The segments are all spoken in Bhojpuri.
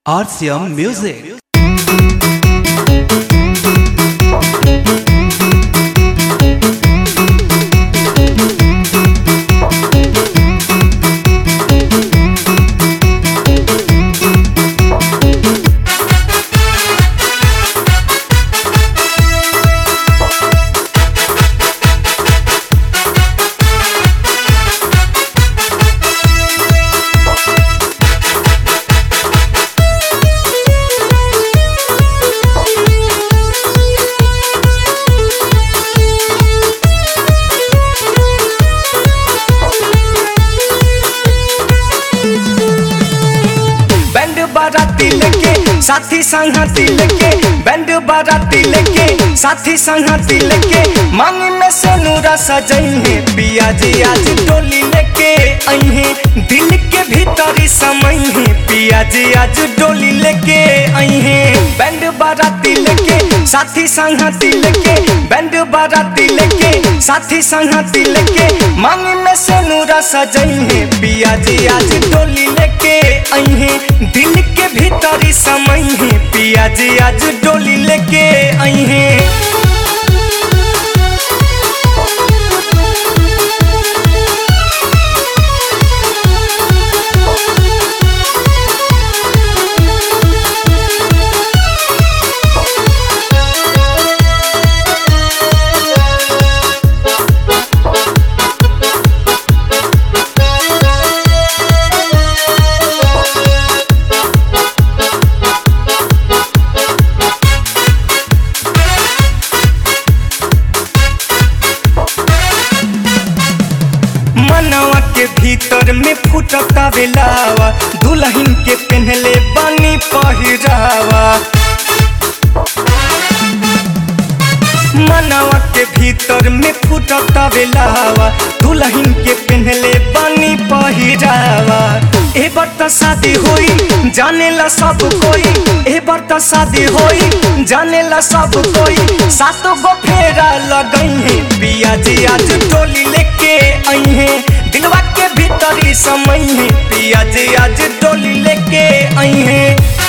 RCM Music. बैंड बाराती लेके साथी संगती लेके बैंड बाराती लेके साथी संगती लेके मांग में से नूरा सजइहे पिया जी आज डोली लेके अइहे दिल के भीतरी समइहे पिया जी आज डोली लेके अइहे बैंड बाराती लेके साथी संगती लेके बैंड बाराती लेके साथी संगती लेके मांग में से नूरा सजइहे पिया जी आज डोली लेके अइहे दिल के भीतरी समइहे पिया जी आज डोली लेके अइहे मनवा के भीतर में फुटता बेलावा दुल्हन के पहनले बानी पहिरावा मनवा के भीतर में फुटता बेलावा दुल्हन के पहनले बानी पहिरावा ए बार त शादी होई जानेला सब कोई ए बार त शादी होई जानेला सब कोई सातो गो फेरा लगई है पिया जी आज टोली लेके आई है दिलवा के भीतरी समय है पिया जी आज टोली लेके आई है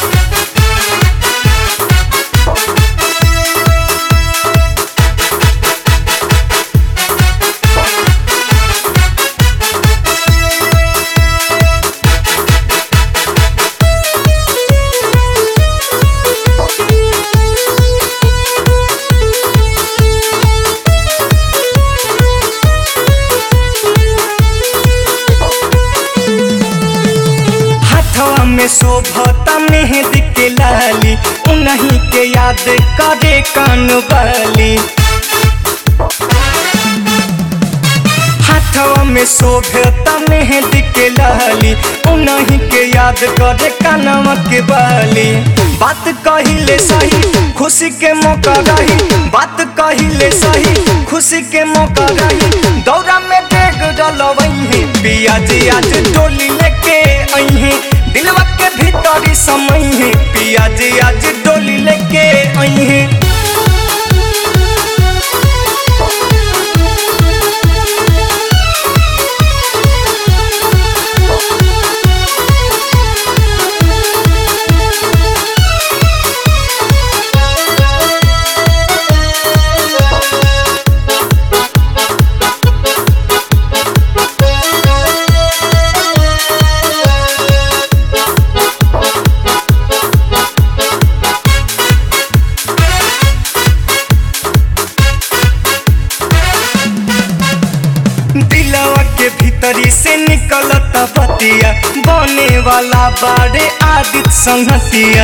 हाथवा में शोभता मेहंदी के लाली उन्हीं के याद करे कान वाली हाथवा में शोभता मेहंदी के लाली उन्हीं के याद करे कानवा के बाली बात कहिले सही खुशी के मौका रही बात कहिले सही खुशी के मौका रही दौरा में डेग डलवही पिया जी आज डोली लेके अइहे दिलवा के भीतरी समय है पिया जी आज डोली लेके अइहे दिलवा के भीतरी से निकलता पतिया बने वाला बाड़े आदित संगतिया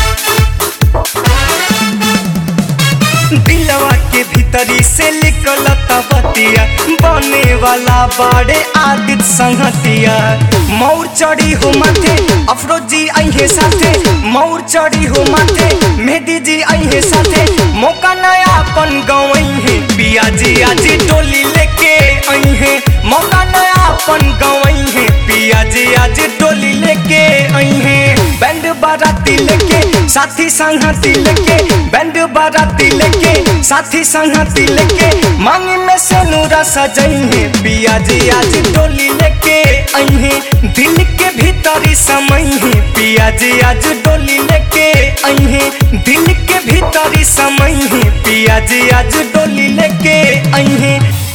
दिलवा के भीतरी से निकलता बतिया बने वाला बाड़े आदित संगतिया मौर चढ़ी हो माथे अफरोजी अहे साथे मौर चढ़ी हो माथे मेहदी जी अहे साथे मौका नया अपन गवई है पिया जी आज टोली लेके आई है मौका नया अपन गवई है पिया जी आज टोली लेके आई है बैंड बैंड बाराती लेके साथी संगती लेके बैंड बाराती लेके साथी संगती लेके मांगी में से नूरा सजइहे पिया जी आज डोली लेके अइहे दिल के भीतरी समइहे पिया जी आज डोली लेके अइहे दिल के भीतरी समइहे पिया जी आज डोली लेके अइहे